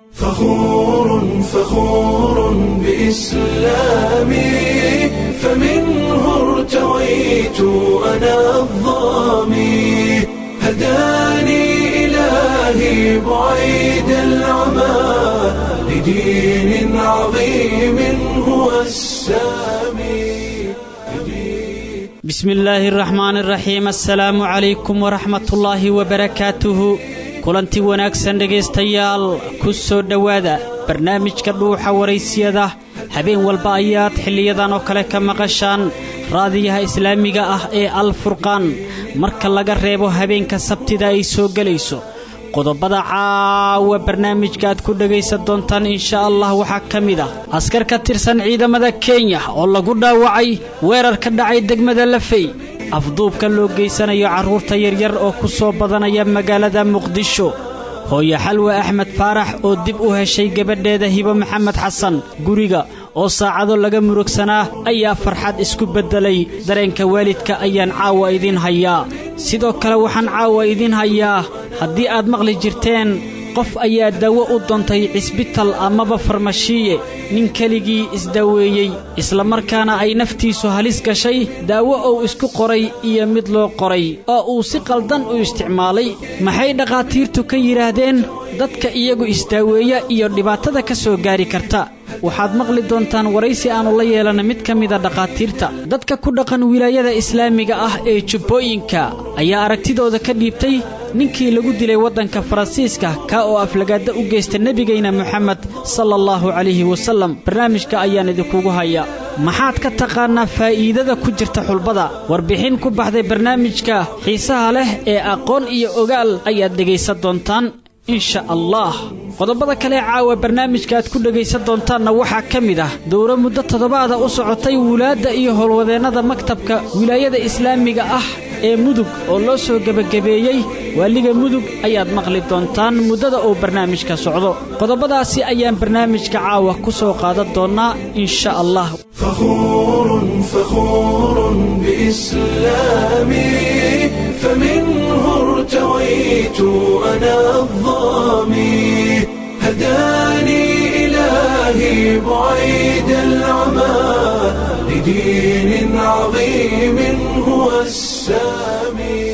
فخور فخور بإسلامي فمنه ارتويت أنا الظامي هداني إلهي بعيد العمى لدين عظيم هو السامي bismi illaahi araxmaani araxiim assalaamu calaykum waraxmatullaahi wabarakaatuhu kulanti wanaagsan dhegaystayaal ku soo dhowaada barnaamijka dhuuxa waraysiyada habeen walba ayaad xilliyadan oo kale ka maqashaan raadiyaha islaamiga ah ee alfurqaan marka laga reebo habeenka sabtida ay soo gelayso qodobada caawa barnaamijka aad ku dhegaysan doontaan insha allah waxaa ka mid ah askar ka tirsan ciidamada kenya oo lagu dhaawacay weerar ka dhacay degmada lafey afduubka loo geysanayo carruurta yaryar oo ku soo badanaya magaalada muqdisho hooyo xalwe axmed faarax oo dib u heshay gabadheeda hibo maxamed xasan guriga oo saacado laga murugsanaa ayaa farxad isku beddelay dareenka waalidka ayaan caawa idiin hayaa sidoo kale waxaan caawa idiin hayaa haddii aad maqli jirteen qof ayaa daawo u doontay cisbital amaba farmashiiye nin keligii isdaweeyey islamarkaana ay naftiisu halis gashay daawo uu isku qoray iyo mid loo qoray oo uu si qaldan u isticmaalay maxay dhakhaatiirtu ka yidhaahdeen dadka iyagu isdaaweeya iyo dhibaatada ka soo gaari karta waxaad maqli doontaan waraysi aannu la yeelana mid ka mida dhakhaatiirta dadka ku dhaqan wilaayada islaamiga ah ee jubbooyinka ayaa aragtidooda ka dhiibtay ninkii lagu dilay waddanka faransiiska kaa oo aflagaadda u geysta nebigayna moxamed sala allahu calayhi wasallam barnaamijka ayaan idinkugu hayaa maxaad ka taqaannaa faa'iidada ku jirta xulbada warbixin ku baxday barnaamijka xiisaha leh ee aqoon iyo ogaal ayaad dhegaysan doontaan insha allah qodobada kale caawa barnaamijka aad ku dhegaysan doontaanna waxaa ka mid ah dowro muddo toddobaada u socotay wulaadda iyo howlwadeennada maktabka wilaayada islaamiga ah ee mudug oo loo soo gebagabeeyey waaliga mudug ayaad maqli doontaan muddada uu barnaamijka socdo qodobadaasi ayaan barnaamijka caawa ku soo qaadan doonnaa insha allah فخور فخور بإسلامي فمنه ارتويت أنا الظامي هداني إلهي بعيد العمى لدين عظيم هو السامي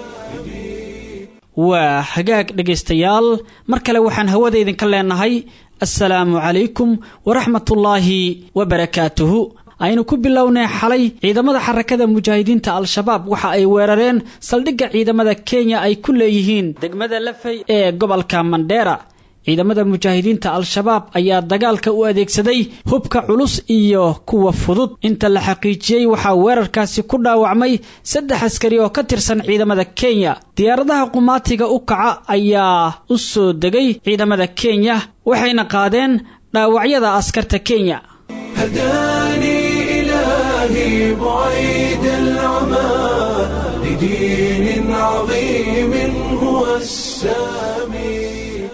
waa hagaag dhegaystayaal mar kale waxaan hawada idinka leenahay assalaamu calaykum waraxmatullaahi wabarakaatuhu aynu ku bilownay xalay ciidamada xarakada mujaahidiinta al-shabaab waxa ay weerareen saldhigga ciidamada kenya ay ku leeyihiin degmada lafey ee gobolka mandheera ciidamada mujaahidiinta al-shabaab ayaa dagaalka u adeegsaday hubka culus iyo kuwa fudud inta la xaqiijiyey waxaa weerarkaasi ku dhaawacmay saddex askari oo ka tirsan ciidamada kenya diyaaradaha qumaatiga u kaca ayaa u soo degay ciidamada kenya waxayna qaadeen dhaawacyada askarta kenya هداني إلهي بعيد العمى لدين عظيم هو السامي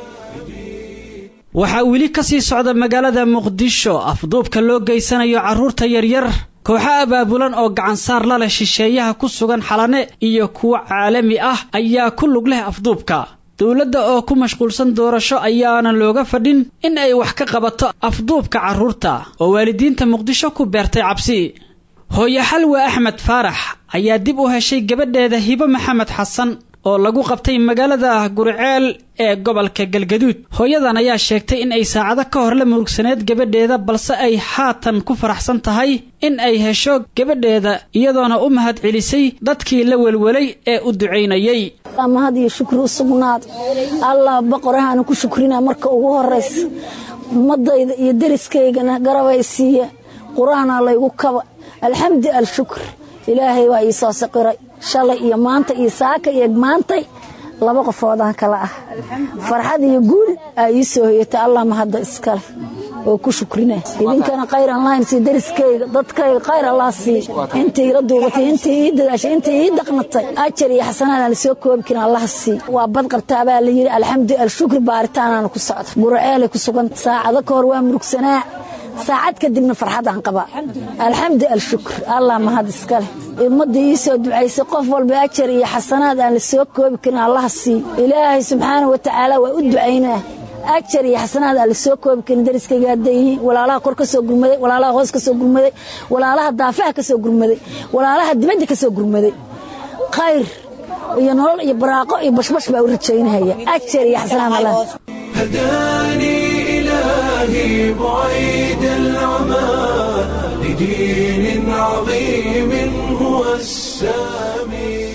waxaa weli ka sii socda magaalada muqdisho afduubka loo geysanayo carruurta yaryar kooxo abaabulan oo gacansaar la leh shisheeyaha ku sugan xalane iyo kuwo caalami ah ayaa ku lug leh afduubka dowladda oo ku mashquulsan doorasho ayaanan looga fadhin in ay wax ka qabato afduubka carruurta oo waalidiinta muqdisho ku beertay cabsi hooyo xalwe axmed faarax ayaa dib u heshay gabadheeda hibo maxamed xasan oo lagu qabtay magaalada guriceel ee gobolka galgaduud hooyadan ayaa sheegtay in ay saacado ka hor la murugsaneed gabadheeda balse ay haatan ku faraxsan tahay in ay hesho gabadheeda iyadoona u mahad celisay dadkii la welwelay ee u ducaynayay mahad iyo shukri u sugnaad allah boqorahaana ku shukrina marka ugu horaysa ummadayda iyo deriskaygana garabay siiya qur-aanaa laygu kaba alxamdi alshukr ilaahay waa ii soo siqiray shalay iyo maanta iyo saaka iyo maantay laba qofoodaan kala ah farxad iyo guul aa ii soo hoyatay allah mahadda iskale oo ku shukrina idinkana khayr allahin sii deriskayga dadkayga khayr allah sii intii ila duubatay intii ii dadaashay intii ii dhaqnatay ajar iyo xasanaad aan lasoo koobi karin allah sii waa bad qabtaa baa la yidhi alxamdu alshukri baaritaanaana ku socda guraceelay ku sugan saacado ka hor waa murugsanaa saacad kadibna farxadaan qabaa alxamdu alshukr allah mahad iskale ummadda ii soo ducaysay qof walba ajar iyo xasanaad aan la soo koobi karin allaha sii ilaahay subxaana wa tacaala waa u ducaynaa ajar iyo xasanaad aan la soo koobi karin dariskayga hadday yihiin walaalaha kor ka soo gurmaday walaalaha hoos ka soo gurmaday walaalaha daafaha ka soo gurmaday walaalaha dibadda ka soo gurmaday khayr iyo nolol iyo baraaqo iyo bashbash baa u rajaynahaya ajar iyo xasanaad allah هداني إلهي بعيد العمى لدين عظيم هو السامي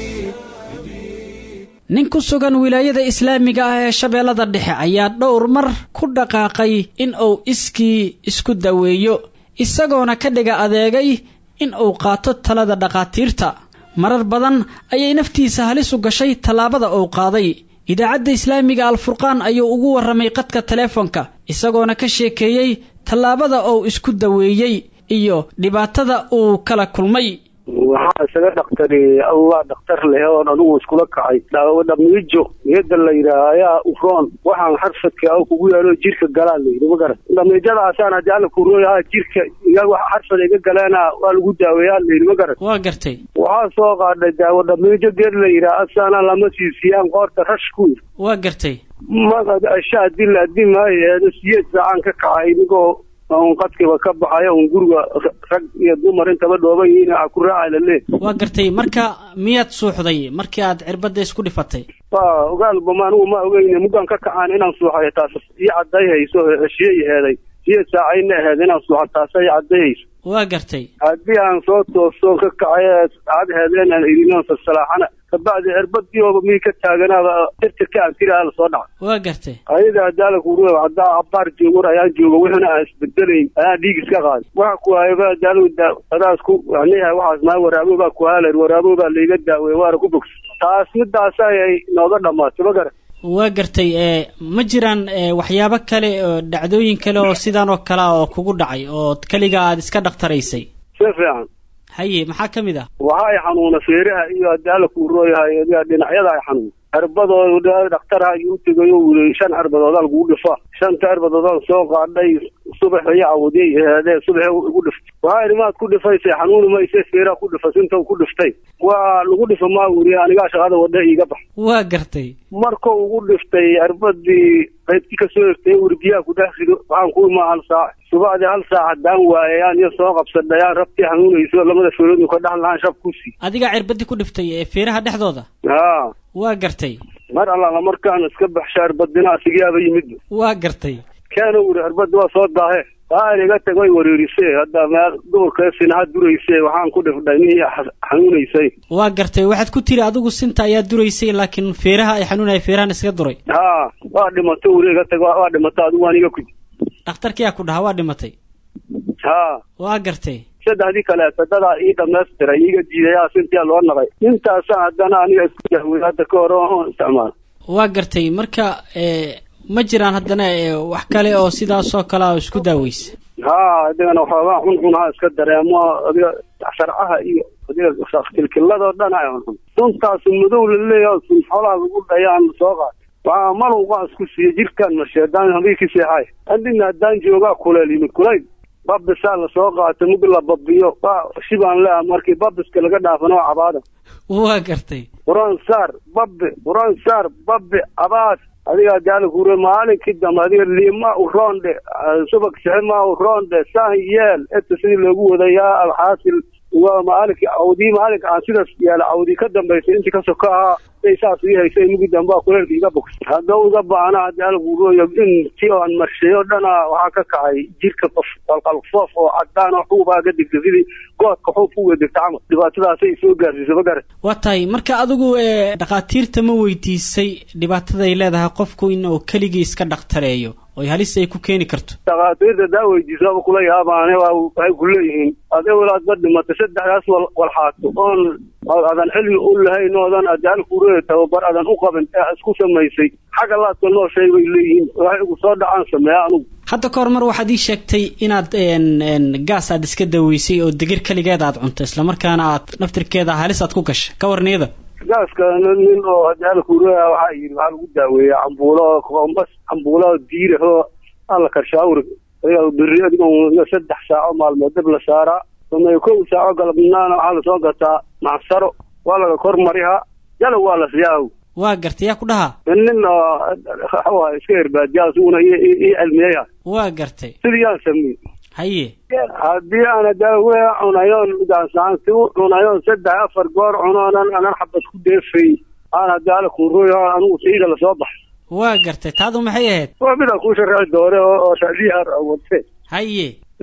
nin ku sugan wilaayada islaamiga ah ee shabeellada dhexe ayaa dhowr mar ku dhaqaaqay in uu iskii isku daweeyo isagoona ka dhiga adeegay in uu qaato talada dhakhaatiirta marar badan ayay naftiisa halis u gashay tallaabada uu qaaday idaacadda islaamiga alfurqaan ayuu ugu warramay qadka teleefonka isagoona ka sheekeeyey tallaabada uu isku daweeyey iyo dhibaatada uu kala kulmay waxaa isaga dhaktari allah dhakhtar leh oon adugu iskula kacay dhamiijo niyada la yidhaah ayaa uroon waxaan xarfadka a kugu yaalo jirka galaa layidhi ma garan dhamiijadaasaan haddii alla kurooyaha jirka iga xarfad iga galeena waa lagu daaweeyaa layidhi ma garan waa gartay waxaa soo qaadhay daawo dhamiijo geed la yidhaah asaana lama siisiyaan qoorta rash ku yidhi waa gartay magad asha hadii la addi maayo siyeed saacaan ka kacay inigoo un qadkiba ka baxayo un guriga rag iyo dumar intaba dhooban yihiin a ku raaca lale waa gartay marka miyaad suuxday markii aad cirbadda isku dhifatay wa ogaalbama anigu ma ogeyne muggaan ka kacaan inaan suuxayo taas ii cadday hayso heshiye heeday siyeed saacayna aheed inaan suuxa taasa ii cadday hayso waa gartay haddii aan soo tooso ka kacay saacad heedeenaan idinoon salsalaaxana kabacdi cirbadii ooba mii ka taaganaaba tirtirka aan tiri ala soo dhaca waa gartay ayada hadaala kuru haddaa abaar joogor ayaan jooga wixina aan isbedelayn ayaan dhiig iska qaaday waxa ku hayaba hadaal adaas ku aniha waxaas maa waraabo baa ku haalan waraabo baa layga daawey waana ku bogsa taas midaas ayay nooga dhamaatay ma garan waa gartay ee ma jiraan waxyaabo kale oo dhacdooyin kale oo sidaan oo kale oo kugu dhacay oo keliga aad iska dhakhtaraysay si fiican haye maxaa ka mid ah waxa ay xanuuna feeraha iyo haddii alla kuu rooyahay dhinacyada ay xanuun cirbadooda dhakhtarha ayuu u tegayo wili shan cirbadoodaan lagugu dhifa shanta cirbadoodaan soo qaadhay subax iyo cawdiyay aheedee subaxee igu dhiftay waxaa idhi maad ku dhifaysay xanuuni mayse feeraha ku dhifa sinta ku dhiftay waa lagu dhifa maa wuri anigaa shaqada wadha iiga bax waa gartay marka ugu dhiftay cirbadii qaybtii kasoo egtay wurdiyaha ku dhex rido waxaan ku imaa hal saac subacdii hal saac haddaan waayayaan iyo soo qabsadhayaan rabtii xanuunayso lamada feerood ka dhex lahaan shab ku sii adigaa cirbadii ku dhiftay ee feeraha dhexdooda haa waa gartay mar allaala markaan iska baxsha cirbadina asigaaba yimid waa gartay keena wuri cirbadda waa soo daahe waan iga tag way wareerisee hadda meel duburka sinaha durayse waxaan ku dhifdhay nihii xanuunaysay waa gartay waxaad ku tiri adigu sinta ayaa duraysay laakiin feeraha ay xanuunaya feerahan iskaga duray haa waa dhimato wuri iga tag waa dhimato adigu waan iga kudi dhakhtarkiyaa ku dhahaa waa dhimatay haa waa gartay saddexdii kaleeto dadaa ii dhamaystiray iiga diidayaa sintiyaa loo naqay intaasa haddana aniga isku daawey hadda ka hore oon isticmaal waa gartay marka ma jiraan haddana wax kale oo sidaasoo kale a isku daaweysa haa adigana waxoogaa xunxunaha iska dareemo adiga sharcaha iyo adiga kilkiladoo dhan ay xunxun suntaas madow laleeyahay sun xoolaha lagu dhayaan soo qaad waa malowgaa isku siiya jirkaan marshe haddaan habiikii seexay adina haddaan joogaa kuleel yimid kulayl babisaa lasoo qaatay mug la babiyo waa shibaan lea markii babiska laga dhaafan oo cabaada waa gartay quraan saar babi quraan saar babi cabaad adigaa daala kure maalinkii dambe adiga liima u roondhe subag sixima u roondhe saan yeel eta sidii loogu wadayaa alxaasil waa maalinkii cawdii maalinka aan sidaas yaala cawdii ka dambaysay intii ka soka ahaa say saas ii haysay mugi dambe waa kuleelka iga bogsay haddau iga baana daala kuroyo intii aan marshay oo dhana waxaa ka kacay jirka qof qalqalfoof oo cadaan oo xuubaa ka digta sidii goodka xuub uga digta camal dhibaatadaasay soo gaarsiisay ma garan waa tahay marka adigu dhakhaatiirta ma weydiisay dhibaataday leedahay qofku in uu keligii iska dhakhtareeyo oy halis ay ku keeni karto dhakhaatiirta daa weydiisaaba kula yaabaane waa waxay ku leeyihiin ade walaad ba dhimatay saddexdaas wal walxaato oon adan cilmi u lahayn oodan adaal kureey tababar adan u qabin ee isku samaysay xagga laadka noo sheeg bay leeyihiin waxay igu soo dhacaan sameeya anugu hadda ka hor mar waxaad ii sheegtay inaad gaas aad iska daweysay oo digir keligeed aad cunto islamarkaana aad naftirkeeda halis aad ku gashay ka warniyada gaaska nin oo adaal kureeya waxaa yidhi waxaa lagu daaweeya cambuulo kombas cambuulo diiraho alla karshaawri beri adigo saddex saaco maalmood dab la saaraa samey kow saaco galabnaana waxaa lasoo gataa macsaro waa laga kor marihaa yalow waa la siyaaw waa gartay yaa ku dhahaa nin oo iska herbaadiyaa isuguna ii cilmiyaya waa gartay sidii yaan sameey haye haddii ana daawe cunayoon gaansaanti u cunayoon saddex afar goor cunoonan anan xabad ku deefay aan hadaala kuuroy anigu sayida lasoo baxay waa gartay taadu maxay ahayd waa midaan kuu sharaxi doore oo shadiyaar wate haye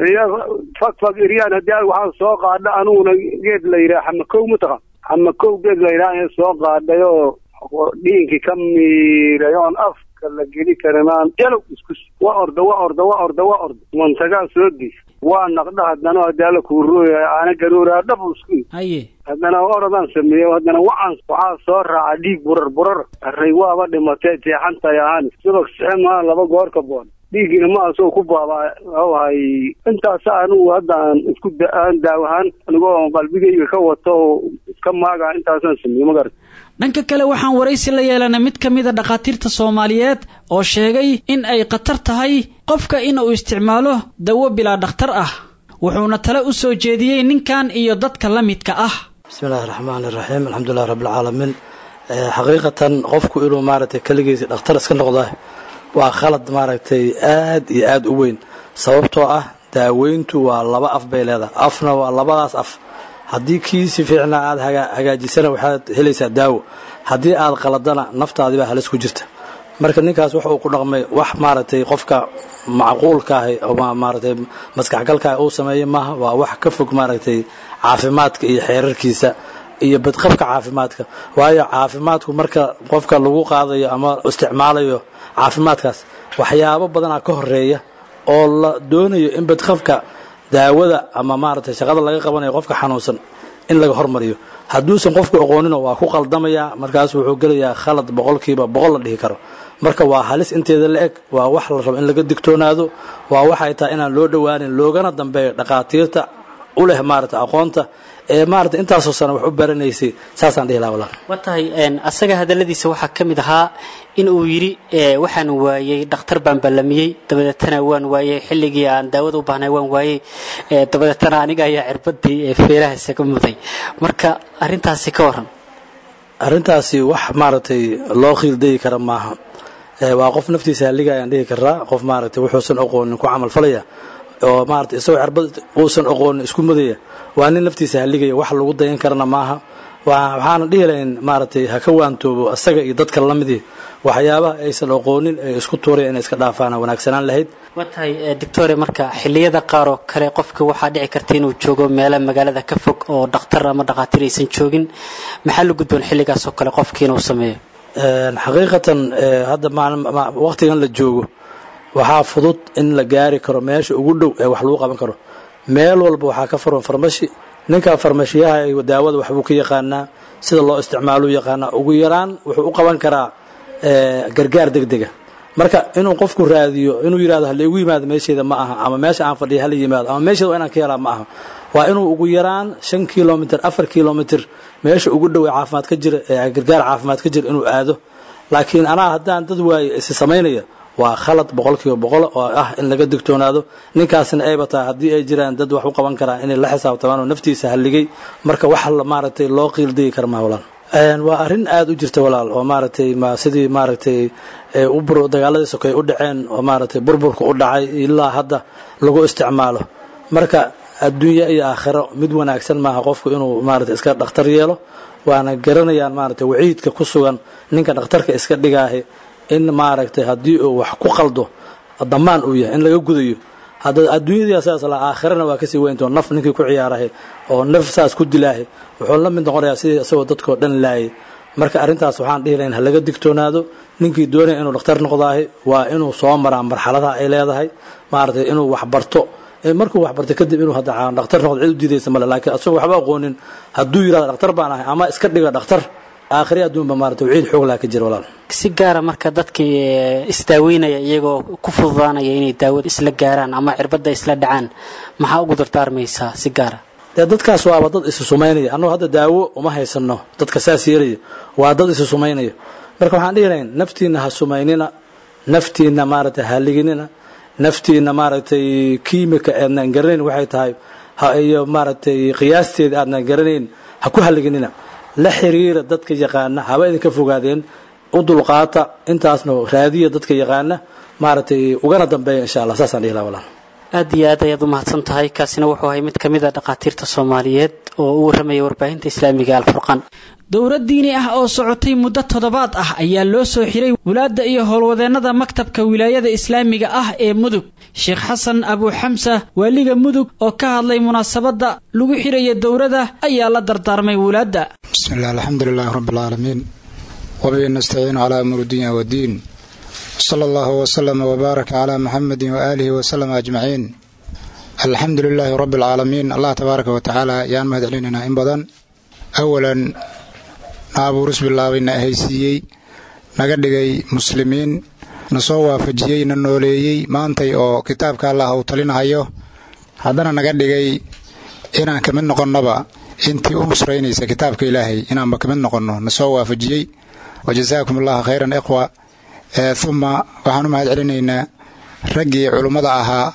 fag fag iryaan haddii waxaan soo qaadha aniguna geed la yidhaha xamakow mataqan xamakow geed la yidhaha in soo qaadhay oo dhiinkii ka miiray oon afka la geli karinaan jalow iskus waa orda waa orda waa orda waa orda mantagaan soo diis waa naqdha haddana hadaala kuurooya aana garuuraa dhab isku haye haddana orodaan sameeyo haddana wacan waxaa soo raaca dhiig burar burar array waaba dhimatee jeexantay ahaan subag sixe maa laba goor ka boon dhiiggiina ma asoo ku baabaa wahay intaas anigu hadda aan isku aan daawahaan anigoo qalbigayga ka wato oo iska maaga intaasaan sameeye magarad dhanka kale waxaan waraysi la yeelanay mid ka mid a dhakhaatiirta soomaaliyeed oo sheegay in ay khatar tahay qofka in uu isticmaalo dawo bilaa dhakhtar ah wuxuuna tale u soo jeediyey ninkan iyo dadka la midka ah bismi illaahi raxmaani raxiim alxamdulilahi rabbilcaalamiin xaqiiqatan qofku inuu maaragtay keligiisa dhakhtar iska noqda waa khalad maaragtay aad iyo aada u weyn sababtoo ah daaweyntu waa laba af bay leedahay afna waa labadaas af haddii kii si fiicna aada hagaajisana waxaad helaysaa daawo haddii aad qaladana naftaadibaa halis ku jirta marka ninkaas wax uu ku dhaqmay wax maaragtay qofka macquulka ahi ama maaragtay maskaxgalkaahi uu sameeyey maaha waa wax ka fog maaragtay caafimaadka iyo xeerarkiisa iyo badqabka caafimaadka waayo caafimaadku marka qofka lagu qaadayo ama isticmaalayo caafimaadkaas waxyaabo badanaa ka horeeya oo la doonayo in badqabka daawada ama maaragtay shaqada laga qabanayo qofka xanuunsan in laga hormariyo hadduusan qofku aqoonino waa ku qaldamayaa markaas wuxuu gelayaa khalad boqolkiiba boqol la dhihi karo marka waa halis inteeda la eg waa wax la rabo in laga digtoonaado waa waxay tahay inaan loo dhowaanin loogana dambeeyo dhakhaatiirta u leh maarata aqoonta ee maarata intaasoo sana wax u baranaysay saasaan dhihi laha walaal waa tahay asaga hadalladiisa waxaa ka mid ahaa in uu yidhi waxaan waayey dhakhtar baan ballamiyey dabadeetana waan waayey xilligii aan daawada u baahnay waan waayey dabadeetana aniga ayaa cirbadii feeraha isaga muday marka arintaasi ka waran arrintaasi wax maaragtay loo khiildayi kara maaha waa qof naftiisa halliga ayaan dhihi karaa qof maaragtay wuxuusan aqoonin ku camal falaya oo maarata isagoo cirbad uusan aqoonin isku mudaya waa nin naftiisa halligaya wax lagu dayan karana maaha waxaana dhihi lahayn maaragtay ha ka waantoobo isaga iyo dadka lamidii waxyaabaha aysan aqoonin ee isku tuuraya inay iska dhaafaana wanaagsanaan lahayd waa tahay doctore marka xilliyada qaar oo kale qofka waxaa dhici karta inuu joogo meelo magaalada ka fog oo dhakhtar ama dhakhaatiir aysan joogin maxaa la gudboon xilligaas oo kale qofkii inuu sameeyo xaqiiqatan hadda waqtigan la joogo waxaa fudud in la gaari karo meesha ugu dhow ee wax lagu qaban karo meel walba waxaa ka furan farmashi ninka farmashiyaha daawada waxbuu ka yaqaanaa sida loo isticmaaluu yaqaanaa ugu yaraan wuxuu u qaban karaa gargaar degdega marka inuu qofku raadiyo inuu yidhahdo hala igu yimaado meesheeda ma aha ama meesha aan fadhiya hala yimaado ama meesheeda waa inaan ka helaa ma aha waa inuu ugu yaraan shan kilomitr afar kilomitr meesha ugu dhow ee caafimaad ka jira ee gargaar caafimaad ka jira inuu aado laakiin anaa haddaan dad waayo isi samaynaya waa khalad boqolkiiba boqol oo ah in laga digtoonaado ninkaasna ayba tahay haddii ay jiraan dad wax u qaban karaan inay la xisaabtamaan oo naftiisa halligay marka wax maaragtay loo qiildigi kara maa walaal waa arrin aada u jirta walaal oo maaragtay sidii maaragtay dagaaladii sokay u dhaceen oo maaragtay burburka u dhacay ilaa hadda lagu isticmaalo marka adduunya iyo aakhiro mid wanaagsan maaha qofku inuu maaragtay iska dhakhtar yeelo waana garanayaan maaragtay waciidka ku sugan ninka dhakhtarka iska dhigaahi in maaragtay haddii uu wax ku qaldo damaan uu yahay in laga gudayo hadda adduunyadii saas la aakhirana waa kasii weynto naf ninkii ku ciyaarahay oo naf saas ku dilaahay wuxuu la mid noqonayaa sidii isagoo dadkoo dhan laayay marka arrintaas waxaan dhihi lahayn ha laga digtoonaado ninkii doonaya inuu dhakhtar noqdaahay waa inuu soo maraa marxaladaha ay leedahay maaragtay inuu wax barto markuu wax bartay kadib inuu hadda dhakhtar noqdo cid u diidaysa male laakiin asagoo waxba aqoonin hadduu yidhahdo dhakhtar baan ahay ama iska dhiga dhakhtar aakhiri adduunba maarata waciid xoog laha ka jira walaal si gaara marka dadkii isdaaweynaya iyagoo ku fududaanaya inay daawada isla gaaraan ama cirbadda isla dhacaan maxaa ugu dardaarmaysaa si gaara dee dadkaas waaba dad isu sumaynaya annagu hadda daawo uma haysano dadka saas yeelaya waa dad isu sumaynaya marka waxaan dhihi lahayn naftiina ha sumaynina naftiina maaragtay haliginina naftiina maaragtay kiimika aadnaan garanayn waxay tahay iyo maaragtay qiyaasteeda aadnaan garanayn ha ku haliginina la xiriira dadka yaqaana haba idinka fogaadeen u dulqaata intaasna raadiya dadka yaqaana maaragtay ugana dambeeya insha allah saasaan dhihi laha walaal aad iyo aad ayaad u mahadsan tahay kaasina wuxuu ahay mid ka mid a dhakhaatiirta soomaaliyeed oo u warramaya warbaahinta islaamiga alfurqaan dowlad diini ah oo socotay muddo toddobaad ah ayaa loo soo xiray wulaadda iyo howlwadeennada maktabka wilaayada islaamiga ah ee mudug sheekh xasan abuuxamsa waaliga mudug oo ka hadlay munaasabadda lagu xiraya dowladda ayaa la dardaarmay wulaadda bismillaah alxamdulilaahi rabbilcaalamiin wabihi nastaciinu calaa umuuri dunya waddiin sala allahu wasalama wbaaraka calaa muxamedin waaalihi wasalama ajmaciin alxamdu lilaahi rabbi alcaalamiin allah tabaaraka wa tacaala yaan mahad celinaynaa in badan awalan na abuuris bilaabay na ahaysiiyey naga dhigay muslimiin na soo waafajiyey na nooleeyey maantay oo kitaabka allah uu talinahayo haddana naga dhigay inaan ka mid noqonnaba intii u nusraynaysa kitaabka ilaahay inaanba ka mid noqonno na soo waafajiyey wa jasaakum allahu khayran ikhwa uma waxaan u mahad celinaynaa raggii culummada ahaa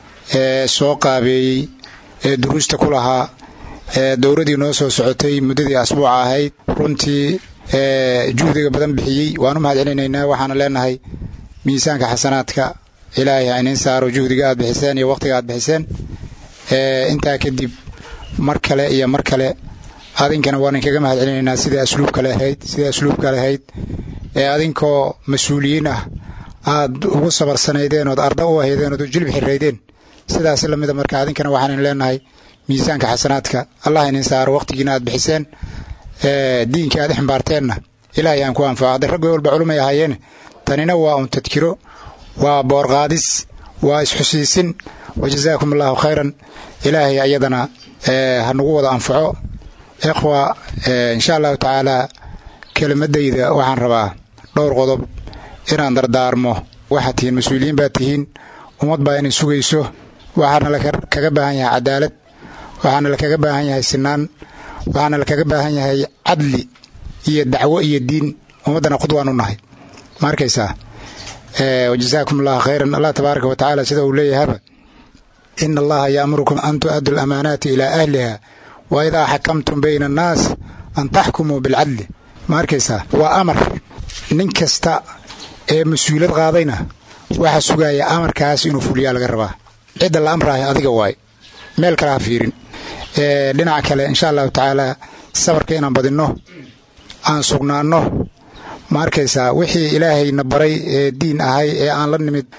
ee soo qaabeeyey ee duruusta ku lahaa ee dowladii noo soo socotay muddadii asbuuca ahayd runtii juhdiga badan bixiyey waan u mahad celinaynaa waxaana leenahay miisaanka xasanaadka ilaahay ha iniin saaro juhdiga aad bixiseen iyo wakhtiga aad bixiseen intaa kadib mar kale iyo mar kale adinkana waan inkaga mahad celinaynaa sida asluubkale ahayd sida asluubka lahayd ee adinkoo mas-uuliyiin ah aad ugu sabarsanaydeen ood arda u ahaydeen ood jilib xiraydeen sidaas lamida marka adinkana waxaan leenahay miisaanka xasanaadka allah inin saaro wakhtigiina aad bixiseen diinka aad ximbaarteenna ilaahay aan ku anfaco hadday raggo walba culumay ahaayeene tanina waa un tadkiro waa boorqaadis waa isxusiisin wa jasaakum allahu khayran ilaahay ayadana ha nagu wada anfaco ikhwa insha allahu tacaalaa kelimadayda waxaan rabaa dhowr qodob inaan dardaarmo waxaad tihiin mas-uuliyiin baad tihiin ummad baa inay sugayso waxaana lakaga baahan yahay cadaalad waxaana lakaga baahan yahay sinaan waxaana lakaga baahan yahay cadli iyo dacwo iyo diin ummaddana qudwaan u nahay ma arkaysaa wajasaakum allahu khayran allah tabaaraka wa tacaala sida uu leeyahaba ina allaha yaamurukum an tu'addu lamaanaati ilaa ahliha wa idaa xakamtum bayna annaas an taxkumuu bilcadli ma arkaysaa waa amar nin kasta ee mas-uuliyad qaadayna waxaa sugaaya amarkaas inuu fuliyaa laga rabaa cidda la amraahay adiga waay meel kale ha fiirin dhinaca kale insha allahu tacaalaa sabarka inaan badinno aan sugnaanno ma arkaysaa wixii ilaahayna baray ee diin ahay ee aan la nimid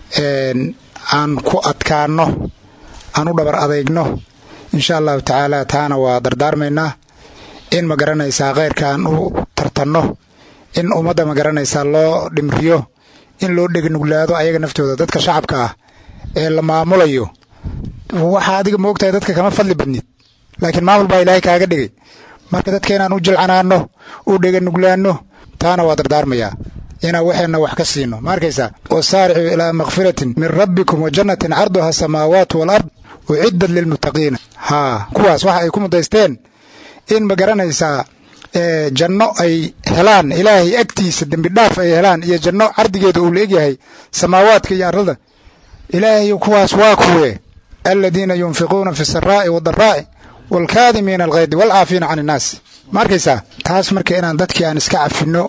aan ku adkaanno aan u dhabar adeygno insha allahu tacaalaa taana waa dardaarmaynaa in ma garanaysaa khayrka aan u tartanno in ummadda ma garanaysaa loo dhimriyo in loo dhegnuglaado ayaga naftooda dadka shacabka ah ee la maamulayo waxaa adiga moogtahay dadka kama fadli badnid laakiin maamul baa ilaahay kaaga dhigay marka dadka inaan u jilcanaanno u dheganuglaanno taana waa dardaarmayaa inaan waxeenna wax ka siino ma arkaysaa wasaaricuu ilaa makfiratin min rabbikum wa jannatin carduha asamaawaatu walard uciddat lilmuttaqiina haa kuwaas waxa ay ku mudaysteen in ma garanaysaa janno ay helaan ilaahay agtiisa dembidhaaf ay helaan iyo janno cardigeeda uu la egyahay samaawaadka iyo arlada ilaahay kuwaas waa kuwe aladiina yunfiquuna fi saraa'i wadaraa'i waalkaadimiina alkhaydi waalcaafiina can innaas ma arkaysaa taas marka inaan dadkii aan iska cafinno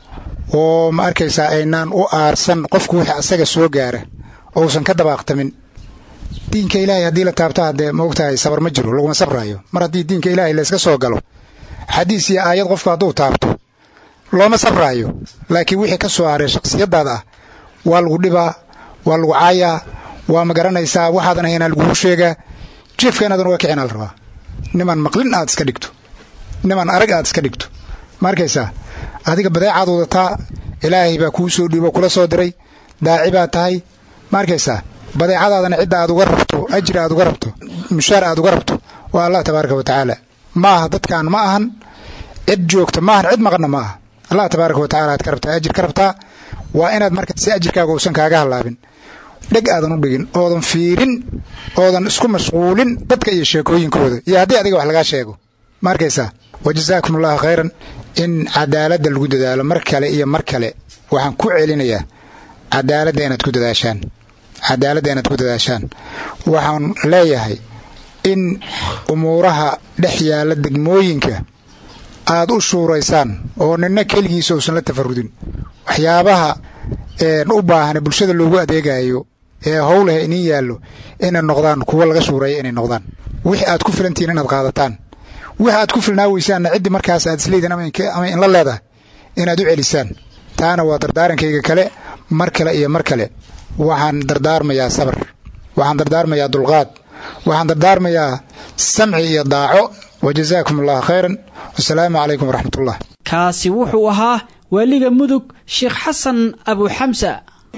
oo ma arkaysaa aynaan u aarsan qofku wixii asaga soo gaara ousan ka dabaaqtamin diinka ilaahay haddii la taabto haddee maogtahay sabar ma jiro laguma sabraayo mar haddii diinka ilaahay layska soo galo xadiis iyo aayad qofku hadduu taabto looma sabraayo laakiin wixii ka soo haray shakhsiyadaada ah waa lagu dhibaa waa lagu caayaa waa ma garanaysaa waxaadan ahaynaa laguu sheegaa jiefka inaadan uga kicin al rabaa niman maqlin aad iska dhigto niman arag aad iska dhigto ma arkaysaa adiga badeecaad wadataa ilaahay baa kuu soo dhiibo kula soo diray daaci baa tahay ma arkaysaa badeecadaadana cidda aad uga rabto ajri aad uga rabto mushaar aad uga rabto waa allah tabaaraka wa tacaala ma aha dadkan ma ahan cid joogta ma ahan cid maqanna ma aha allah tabaaraka wa tacala aad ka rabtaa ajir ka rabtaa waa inaad marka si ajirkaaga uusan kaaga hallaabin dheg aadan u dhigin oodan fiirin oodan isku mashquulin dadka iyo sheekooyinkooda iyo haddii adiga wax lagaa sheego ma arkaysaa wa jasaakum allahu khayran in cadaaladda lagu dadaalo mar kale iyo mar kale waxaan ku celinayaa cadaaladda inaad ku dadaashaan cadaaladda inaad ku dadaashaan waxaan leeyahay in umuuraha dhex yaalla degmooyinka aad u shuuraysaan oo nina keligiisa uusan la tafarudin waxyaabaha u baahan bulshada loogu adeegayo ee howleh inin yaallo inay noqdaan kuwa laga shuureeya inay noqdaan wixii aad ku filantihiin inaad qaadataan wixi aad ku filnaa weysaanna ciddii markaas aad isleediin ama inla leedahay inaad u celisaan taana waa dardaarankayga kale mar kale iyo mar kale waxaan dardaarmayaa sabar waxaan dardaarmayaa dulqaad waxaan dardaarmayaa samci iyo daaco wa jasaakum allahu khayran wasalaamu calaykum waraxmatullah kaasi wuxuu ahaa waaliga mudug sheekh xasan abuxamsa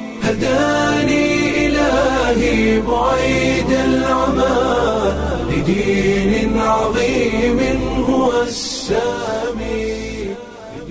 هداني إلهي بعيد العمى لدين عظيم هو السامي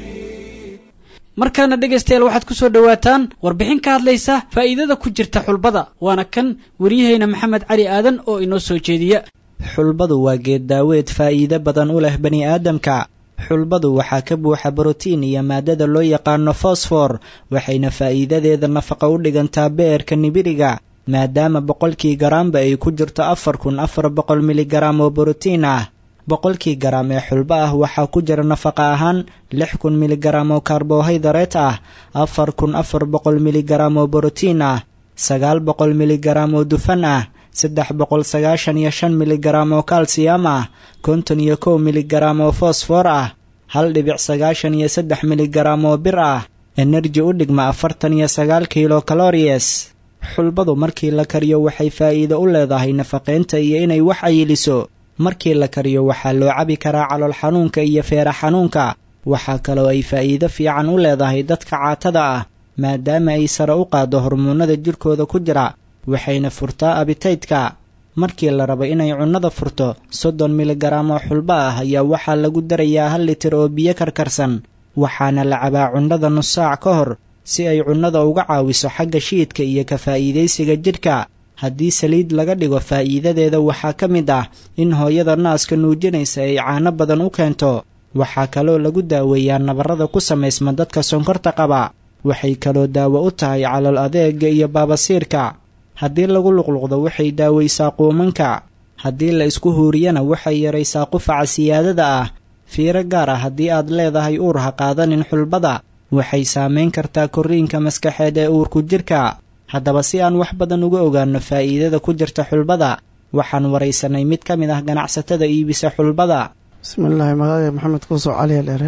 markaana dhegaystayaal waxaad ku soo dhowaataan warbixin ka hadlaysa faa'iidada ku jirta xulbada waana kan waryahayna maxamed cali aadan oo inoo soo jeediya xulbadu waa geed daaweed faa'iido badan u leh bani aadamka xulbadu waxaa ka buuxa brotiin iyo maadada loo yaqaano fosfor waxayna faa'iidadeeda nafaqa u dhigantaa beerka nibiriga maadaama boqolkii garaamba ay ku jirto afar kun afar boqol miligaraam oo brotiin ah boqolkii garaam ee xulbo ah waxaa ku jira nafaqa ahaan lix kun miligaraam oo karbohaydareet ah afar kun afar boqol miligaraam oo brotiin ah sagaal boqol miligaraam oo dufan ah saddex boqol sagaashan iyo shan miligaraam oo kalsiyam ah konton iyo kow miligaraam oo fosfor ah hal dhibic sagaashan iyo saddex miligaraam oo bir ah enerji u dhigma afartan iyo sagaal kilo kaloriyes xulbadu markii la kariyo waxay faa'iido u leedahay nafaqaynta iyo inay wax ayiliso markii la kariyo waxaa loo cabi karaa calool xanuunka iyo feera xanuunka waxaa kaloo ay faa'iido fiican u leedahay dadka caatada ah maadaama ay sare u qaaddo hormoonnada jirkooda ku jira waxayna furtaa abitaydka markii la rabo inay cunnada furto soddon miligaraam oo xulbo ah ayaa waxaa lagu darayaa hal litir oo biyo karkarsan waxaana la cabaa cunnada nus saac ka hor si ay cunnada uga caawiso xagga shiidka iyo ka faa'iidaysiga jidhka haddii saliid laga dhigo faa'iidadeeda waxaa ka mid ah in hooyada naaska nuujinaysa ay caano badan u keento waxaa kaloo lagu daaweeyaa nabarrada ku samaysma dadka sonkorta qaba waxay kaloo daawo u tahay calool adeega iyo baabasiirka haddii lagu luqluqdo waxay daawaysaa quumanka haddii la isku huuriyana waxay yaraysaa qufaca siyaadada ah fiiro gaar ah haddii aad leedahay uur ha qaadanin xulbada waxay saamayn kartaa korriinka maskaxeed ee uurku jirka haddaba si aan wax badan uga ogaanno faa'iidada ku jirta xulbada waxaan waraysanay mid ka mid ah ganacsatada iibisa xulbada bismillaahi magacay maxamed kuusoo caliya dheere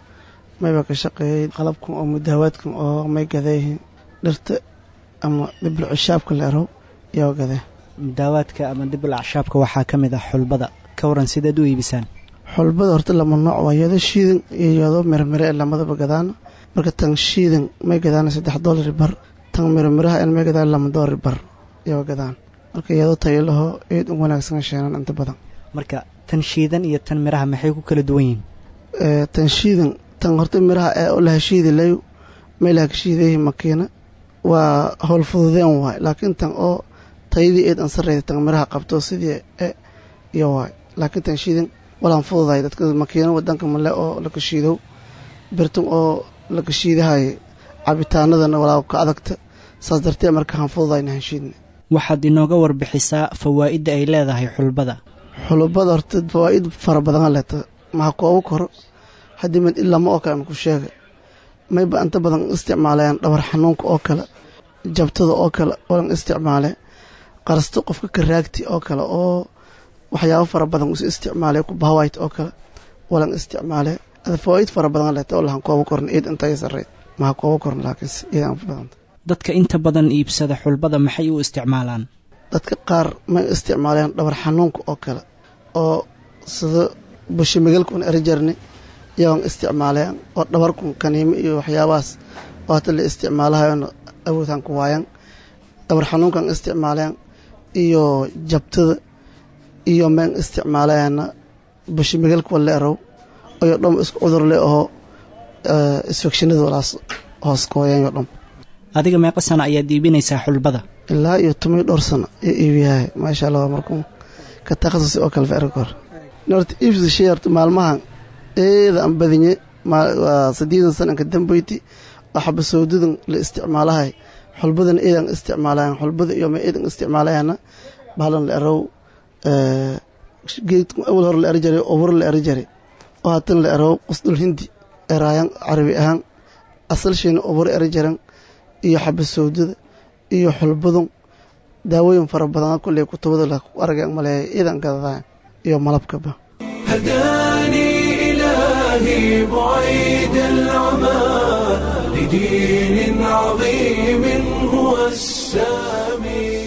mayba ka shaqeeyey qalabkan oo mudaawaadkan oo may gadeeyihiin dhirta ama dhibla cishaabka la erow iyoo gadee daawaadka ama dibul acshaabka waxaa ka mid ah xulbada ka waran sidaad u iibisaan xulbada horta lama nooc waa yado shiidan iyo yado mirmire ee lamadaba gadaana marka tan shiidan may gadaana saddex doolari bar tan mirmiraha en may gadaan lama doolari bar iyoo gadaan marka yado tayalaho eed u wanaagsan sheenan inta badan marka tan shiidan iyo tan miraha maxay ku kala duwan yihiin tan shiidan tan horta miraha ee u laha shiidi layu may laha ka shiidayihi makiina waa howl fududeen waay laakiin tan oo tayadii eed an sarreyda tan miraha qabto sidii e iyo waay laakiin tan shiidan walaan fududahay dadka makiino wadanka male oo laka shiidow birtan oo laka shiidahay cabitaanadana walaa ka adagta saas dartee marka han fududayna han shiidna waxaad inooga warbixisaa fawaa'idda ay leedahay xulbada xulubada horta fawaa'id fara badan leeta maha koobo koro haddii mid ilama oo kale aan ku sheega mayba inta badan isticmaalayaan dhabar xanuunka oo kale jabtada oo kale walan isticmaale qarsto qofka karaagti oo kale oo waxyaabo fara badan is isticmaale kubahawayt oo kale walan isticmaale fawaa'id fara badan leeta oo lahan koobo korn eed inta ay sarreyd maha koobo korn laakiinse eedaan badanta dadka inta badan iibsada xulbada maxay u isticmaalaan dadka qaar may isticmaaleen dhabar xanuunka oo kale oo sida bushimigalkun erijarni iyagoon isticmaaleen oo dhabarkun kaniimo iyo waxyaabahaas oo hata la isticmaalahayona awoodhan ku waayan dhabar xanuunkan isticmaaleen iyo jabtada iyo meen isticmaaleena bushimigalka wale erow iyo dham isku cudur le aho isfekshinada walaas hoos kooyan yo dham adiga meeqa sana ayaad iibinaysaa xulbada ilaa iyo tomiyo dhowr sano iyo iibiyahay maasha allah markuu ka takhasusi oo kale ficri kor horta iibsida shay horta maalmahan eeda aan badinye waa saddeedan sananka dambeyti oo xabasoodadan la isticmaalahay xulbadan eedan isticmaalayan xulbada iyo ma eedan isticmaalayana bahalan la erow geedka awal hore la eri jaray oo war la eri jaray oo haatan la erawo qusdul hindi eraayan carabi ahaan asalshiina obur eri jaran iyo xabasowdada iyo xulbadun daawooyin fara badan kulley kutubada la arga maleeya iidan gadadaan iyo malabkaba هداني إلهي بعيد العمى لدين عظيم هو السامي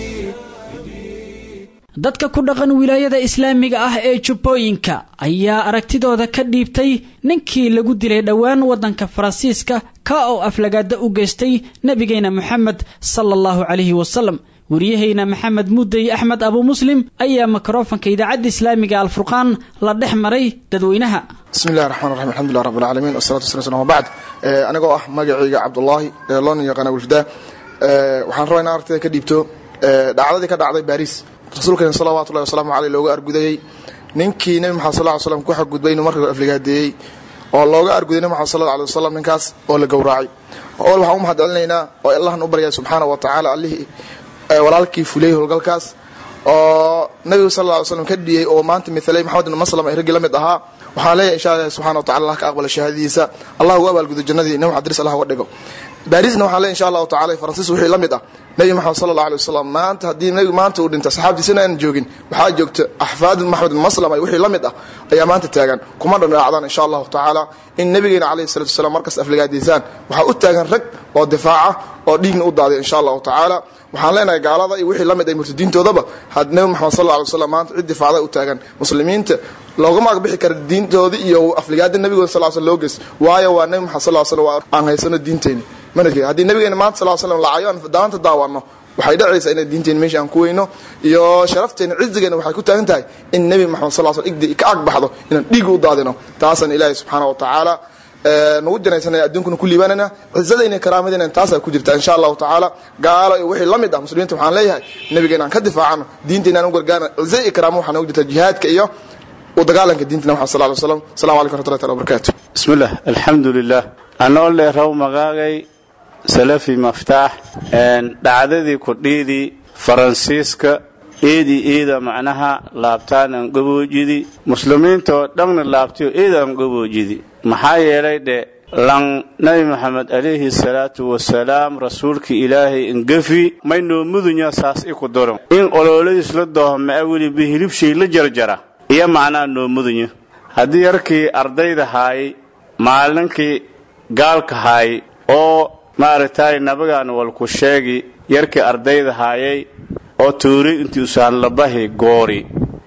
dadka ku dhaqan wilaayada islaamiga ah ee jubbooyinka ayaa aragtidooda ka dhiibtay ninkii lagu dilay dhowaan waddanka faransiiska ka oo aflagaada u geystay nebigeena moxamed sala allahu calayhi wasalam wariyahayna maxamed mudey axmed abu muslim ayaa mikrofanka idaacadda islaamiga alfurqaan la dhex maray dadweynaha bismi illahi raxmaan raxim alxamdulilah rabbi alcaalamiin wasalatu wasala slam wabacd anigoo ah magacayga cabdullaahi ee loona yaqaana wulfdaa waxaan rabaa in aragtida ka dhiibto dhacdadii ka dhacday baariis rasuulkeena salawaatullahi wasalaamu caleyh looga argudayey ninkii nebi maxamed sal ly slam ku xadgudbay inuu marka afligaadeeyey oo looga arguday nebi maxamed sal lla alay wasalam ninkaas oo la gowraacay ol waxaan u mahad celinaynaa oo allahan u baryaya subxaana wa tacaala allihii walaalkii fuliyey howlgalkaas oo nabigu sal lla ly slam ka dhiyey oo maanta mialay maxamed ibn maslam ay raggii la mid ahaa waxaan leeyahay insha allah subxana wa tacala allah ka aqbala shahaadadiisa allah ugu abaalgudo jannadii nabi maxamed diris allah uga dhigo baarisna waxaan leeyahay insha allahu tacala faransiis wixii la mid ah nebi maxamed sala allah alay wasalam maanta haddii nebigu maanta uu dhinta saxaabtiisina aan joogin waxaa joogta axfaad maxamed bin maslam ay wixii la mid ah ayaa maanta taagan kuma dhandhaacdaan insha allahu tacaala in nebigeena calayhi salatu wasalaam markas afligaadiisaan waxaa u taagan rag oo difaaca oo dhiigna u daaday insha allahu tacaala waxaan leenahay gaalada iyo wixii la mid ay murtadiintoodaba had nebi maxamed sal alla alay wasalam maanta cid difaacda u taagan muslimiinta loogama agbixi kara diintoodii iyo afligaada nebigood sal sl loo geys waayo waa nebi maxamed sal slam waa aan haysano diinteeni manhajkeena haddii nabigeena maanta sal slam lacayo aan daanta daawanno waxay dhacaysaa inay diinteena meesha aan ku weyno iyo sharafteena cizigeena waxay ku taagan tahay in nebi maxamed sal sl igdi ka agbaxdo inaan dhiig u daadino taasaan ilaahay subxaana wa tacaala nagu janaysanaya adduunkuna ku liibaanayna cizadayna karaamadayna taasaa ku jirta insha allahu tacaala gaalo iyo wixii la mid ah muslimiinta waxaan leeyahay nabigeena aan ka difaacano diinteena aan u gargaarno ciza iyo karaamo waxaa nagu jirta jihaadka iyo u dagaalanka diinta nabi maxamed sal ly wasalam assalamu alaikum raxmatullahi taala wabarakatu bismillah alxamdulilah anoo leeraw magaagay salafi maftaax dhacdadii kudhiidii faransiiska eedii eeda macnaha laabtaanan gaboojidi muslimiintoo dhanna laabtayo eedaan gaboojidi maxaa yeelay dhe lan nabi maxamed calayhi salaatu wasalaam rasuulkii ilaahay ingafi may noo mudunya saas iku doron in ololadiis la doohmaa weliba hilibshay la jarjara iyo macnaha noo mudunya haddii yarkii ardayda haayay maalinkii gaalka haayay oo maaragtay nabigaan walku sheegi yarkii ardayda haayay oo tuuri intii usaanlabahi goori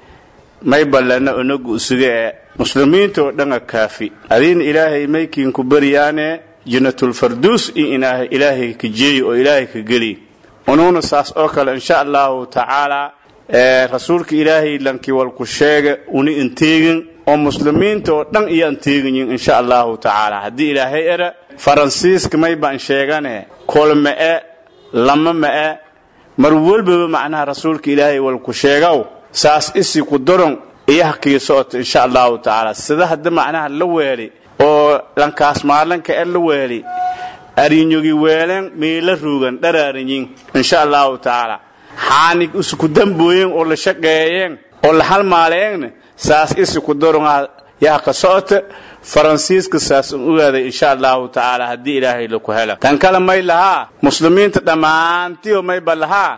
may ballana onagu usuga ee muslimiintoo dhanga kaafi adiina ilaahay maykiinku baryaane jannatulfarduus in inaaha ilaahay ka jeeyi oo ilaahay ka geli unuuna saas oo kale insha allahu tacaala rasuulka ilaahay lankii walku sheega uni inteegin oo muslimiinta oo dhan iyo anteegayin insha allahu tacaala haddii ilaahay era faransiiska may baan sheegane kolma'e lama ma'e mar walbaba macnaha rasuulka ilaahay walku sheegow saas isi ku daron iyo hakii socota insha allahu tacaala sida hadda macnaha la weeli oo lankaas maalinka e la weeli arinyogi weelen miila ruugan dharaarinyin insha allahu tacaala xaanig isku dambooyen oo la shaqeeyeen oo la halmaaleeyeen saas isi ku daronga yaa ka socota faransiiska saas un ogaaday insha allahu tacaala haddii ilaahay laku hela tan kale may lahaa muslimiinta dhammaantiyo mayba lahaa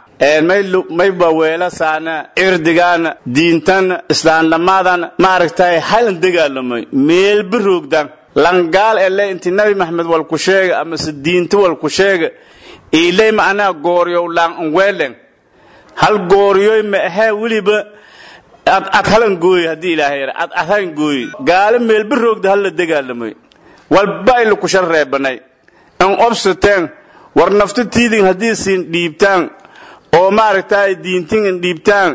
mayba weelasaana cirdigaana diintana islaamdhammaadana maaragtay halan dagaalamay meelba roogdan langaal ele inti nabi maxamed walku sheega amase diinta walku sheega ilay macnaha gooryow laan unweelen hal gooryoy ma ahee weliba ad ad halan gooy haddii ilaahay yara ad ad halan gooy gaalo meelba roogda hal la dagaalamay walba ay laku shar reebanay in obsateen war nafta tiidin haddii siin dhiibtaan oo maaragtay diintin in dhiibtaan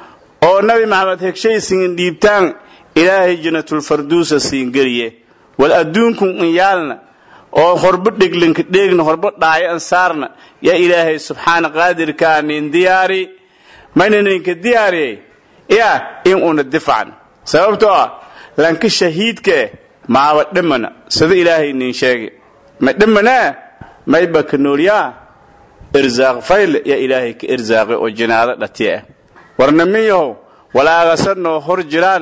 oo nabi maxamed hegshaysin in dhiibtaan ilaahay jannatulfarduusa siin geliye wal adduunkun in yaalna oo horba dheglinka dheegna horba dhaayo an saarna yaa ilaahay subxaana qaadirkaa nin diyaari mayna ninka diyaariyey yaa in una difcan sababtoo ah lanka shahiidka eh maaba dhimana sida ilaahay nin sheegay ma dhimanaa mayba ka noolyaa irsaaq fayle yaa ilaahay ka irsaaqay oo jinaado dhatiya ah warna min yahow walaagasa noo hor jiraana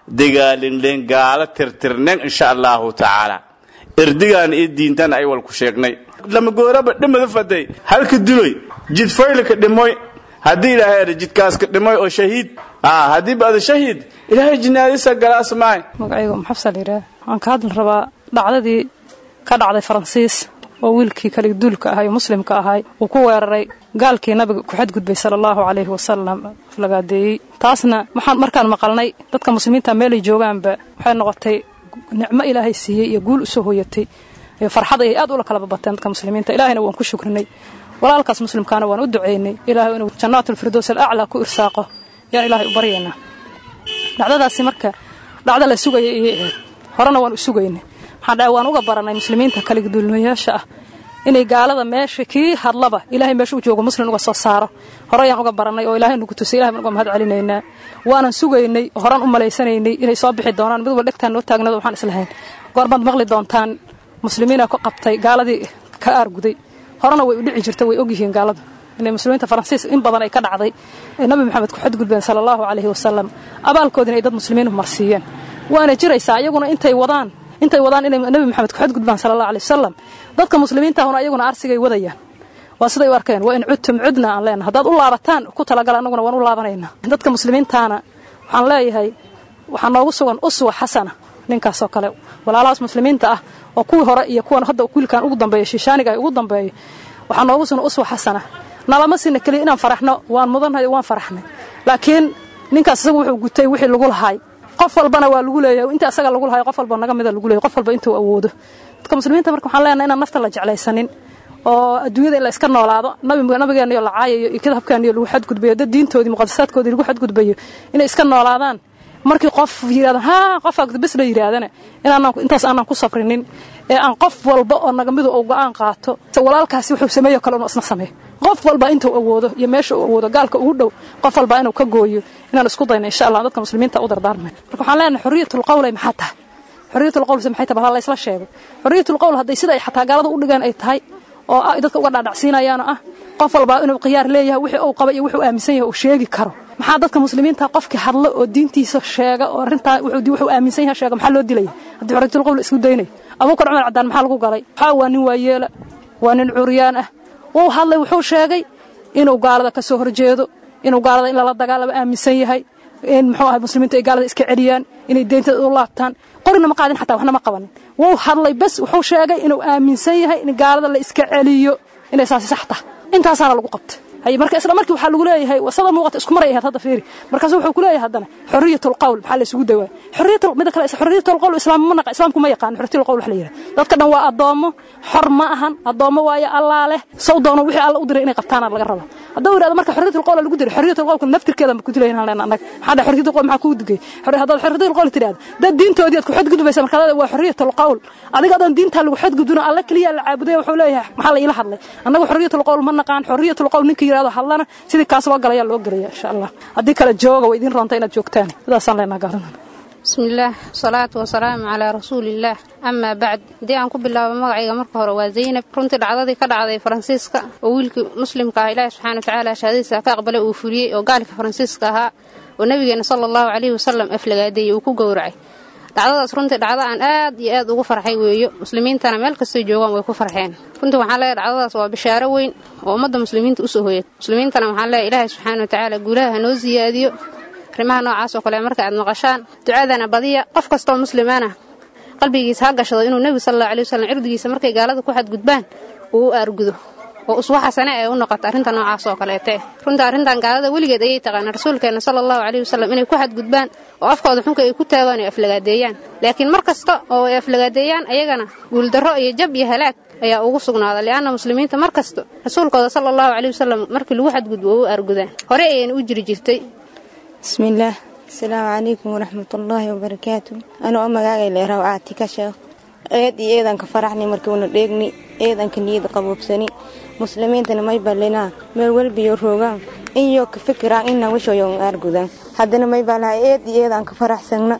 dagaalinleen gaalo tirtirnen insha allahu tacaala erdigaan iyo diintan ay walku sheegnay lamagooraba dhimada faday halka duloy jidfaylka dhimoy haddii ilaahay ada jidkaaska dhimoy oo shahiid haddii baada shahiid ilaahay jinaadisa galaasmaay magacayga maxabsal yidhaah waxaan ka hadli rabaa dhacdadii ka dhacday faransiis oo wiilkii kaliduulka ahay oo muslimka ahay uu ku weeraray gaalkii nabiga ku xadgudbay sala allahu calayhi wasalam lagaadeeyey taasna waxaan markaan maqalnay dadka muslimiinta meelay joogaanba waxay noqotay nicmo ilaahay siiyey iyo guul usoo hoyatay iyo farxad ayay aad ula kala babateen dadka muslimiinta ilaahayna waan ku shukrinay walaalkaas muslimkaana waan u ducaynay ilaahay inuu jannaatulfirdows alaclaa ku irsaaqo yaan ilaahay u baryaynaa dhacdadaasi marka dhacdo la sugaya iyay ahayd horena waan u sugaynay waxaan dhahay waan uga baranay muslimiinta kaligaduulmayaasha ah inay gaalada meesha kii hadlaba ilaahay meesha u joogo muslim uga soo saaro horeyaan uga baranay oo ilaahay nagu tusay ilahay baan uga mahad celinaynaa waanan sugaynay horan u malaysanaynay inay soo bixi doonaan mid walba dhegtaan noo taagnado waxaan islahayn goormaad maqli doontaan muslimiina ku qabtay gaaladii ka aarguday horena way u dhici jirta way ogyihiin gaaladu inay muslimiinta faransiis in badan ay ka dhacday ee nabi maxamed ku xadgudbeen sala allahu calayhi wasalam abaalkoodina ay dad muslimiin marsiiyeen waana jiraysaa iyaguna intay wadaan intay wadaan inay nabi maxamed ku xadgudbaan sala allahu alay wasalam dadka muslimiintahuna iyaguna arsigay wadayaan waa siday u arkeen waa in cudtum cudna aan leenahay haddaad u laabataan ku talagala annaguna waan u laabanaynaa dadka muslimiintaana waxaan leeyahay waxaa noogu sugan uswa xasana ninkaasoo kale walaalahaas muslimiinta ah oo kuwii hore iyo kuwan hadda wiilkan ugu dambeeyo shiishaaniga ay ugu dambeeyo waxaa noogu sugan uswa xasana nalama sina keliya inaan faraxno waan mudanhay waan faraxnay laakiin ninkaas isagu wuxuu gutay wixii lagu lahaay qof walbana waa lagu leeyahay inta asaga lagu lahayo qof walba naga mida lagu leeyahay qof walba intuu awoodo dadka muslimiinta marka waxaan leenahay inaan nafta la jeclaysanin oo adduunyada in la iska noolaado nabigeena iyo la caayayo iyo kitaabkeena iyo lagu xadgudbayo dad diintoodii muqadasaadkoodii lagu xadgudbayo inay iska noolaadaan markii qof yidhahdo haa qofaa bis la yidhaahdana inaanan intaas aanan ku sabrinin ee aan qof walba oo naga midu uu go'aan qaato walaalkaasi wuxuu sameeyo kale inuu isna sameeyo qof walba intuu awoodo iyo meesha uu awoodo gaalka ugu dhow qof walba inuu ka gooyo inaan isku dayno insha allah dadka muslimiinta u dardaarmay marka waxaan leenahay xorriyatul qawlay maxaa tahay xorriyatul qawl maxay tahay la isla sheego xorriyatul qawl hadday sida ay xataa gaalada u dhigeen ay tahay oo ay dadka uga dhaadhacsiinayaan ah qof walba inuu khiyaar leeyahay wixii uu qaba iyo wuxuu aaminsan yahay uu sheegi karo maxaa dadka muslimiinta qofkii hadlo oo diintiisa sheega oo arrintaa wuxuu aaminsan yahay sheega maxaa loo dilaya haddii xorriyatul qawl isku daynayo abuukar cumar cadaan maxaa lagu galay waxaa waa nin waayeela waa nin curyaan ah wuu hadlay wuxuu sheegay inuu gaalada ka soo horjeedo inuu gaalada in lala dagaalamo aaminsan yahay in muxuu ahay muslimiintu ay gaalada iska celiyaan inay deyntada u laabtaan qorina ma qaadin xataa waxna ma qabanin wuu hadlay bas wuxuu sheegay inuu aaminsan yahay in gaalada la iska celiyo inay saasi sax tahay intaasaana lagu qabtay hay marka isla markii waxaa lagu leeyahay wasada muuqata isku maray ahayd hadda fiiri markaas wuxuu ku leeyahay haddana xorriyatul qawl maxaa la isugu dawaa xorriyatul mid kale xorriyatul qawl islaam ma naqa islaamku ma yaqaan xorriyatul qawl wax la yiraahdo dadka dhan waa adoomo xor ma ahan adoomo waayo allah leh saw doono wixii alla u diray inay qabtaana laga rabo hadduu yiraahdo marka xorriyatul qawl lagu diray xorriyatul qawl naftirkeeda ma ku dilayna leen annaga maxaa dhahay xorriyatul qawl maxaa ku digay haddaad xorriyatul qawl tiraahdo dad diintoodii aad ku xadgudbaysa marka waa xorriyatul qawl adiga adan diinta lagu xadgudbino alla kaliya la caabuday wuxuu leeyahay maxaa la ila hadlay annaga xorriyatul qawl ma naqaan xorriyatul qawl ninka yiraahdo hadlana sidii kaas loo galaya loo gelaya insha allah haddii kale jooga way idin roonta inaad joogtaan sidaasaan leenaha gaalada bismillaah wasalaatu wasalaamu calaa rasuulillaah amaa bacd haddii aan ku bilaabo magacayga marka hore waa zaynab runtii dhacdadii ka dhacday faransiiska oo wiilkii muslimka ah ilaahi subxana watacaala shahaadadiisa ka aqbalay uu fuliyey oo gaalka faransiiska ahaa oo nabigeena sala allahu calayhi wasalam aflagaadeeyey uu ku gowracay dhacdadaas runtii dhacdo aan aad iyo aad ugu farxay weeyo muslimiintana meel kastay joogaan way ku farxeen runtii waxaan leeyahay dhacdadaas waa bishaaro weyn oo ummadda muslimiinta usoo hoyad muslimiintana waxaan leeyahay ilaahay subxaana watacaala guulaha ha noo siyaadiyo arrimaha noocaas oo kale marka aad maqashaan ducadana badiya qof kastoo muslimana qalbigiisa ha gashado inuu nebigu sal allahu alay wasalam cirdigiisa markay gaalada ku xadgudbaan uu u aargudo oo uswa xasane ay u noqoto arrinta noocaas oo kaleete runtii arrintan gaalada weligeed ayay taqaana rasuulkeena sala allahu caleyhi wasalam inay ku xadgudbaan oo afkooda xunka ay ku taagaan oo aflagaadeeyaan laakiin mar kasta oo ay aflagaadeeyaan ayagana guuldarro iyo jab iyo halaag ayaa ugu sugnaada li'anna muslimiinta mar kasta rasuulkooda sala allahu caleyhi wasalam markii lagu xadgudbo oo u aargudaan hore ayayna u jiri jirtay bismillaah asalaamu calaykum waraxmatullaahi wabarakaatu anuu oo magaagay leeraw aati ka sheekh eed iyo eedanka faraxni markiuna dheegni eedanka niyada qaboobsani muslimiintana may ballinaa meel welbiyo roogaan inyo ka fikiraan inna wishoyon aargudaan haddana may baalaha eed iyo eedanka faraxsagna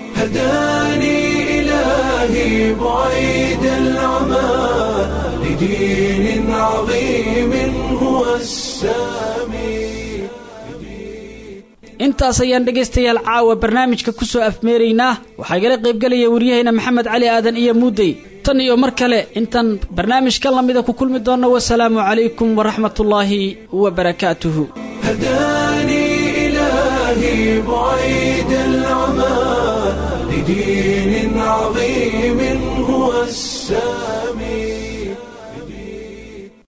هداني إلهي بعيد العمى لدين عظيم هو السامي intaas ayaan dhegaystayaal caawa barnaamijka ku soo afmeeraynaa waxaa igala qaybgelaya waryahayna maxamed cali aadan iyo muudey tan iyo mar kale intaan barnaamijkan lamida ku kulmi doonno wasalaamu calaykum waraxmatullaahi wabarakaatuhu هداني إلهي بعيد العمى لدين عظيم هو السامي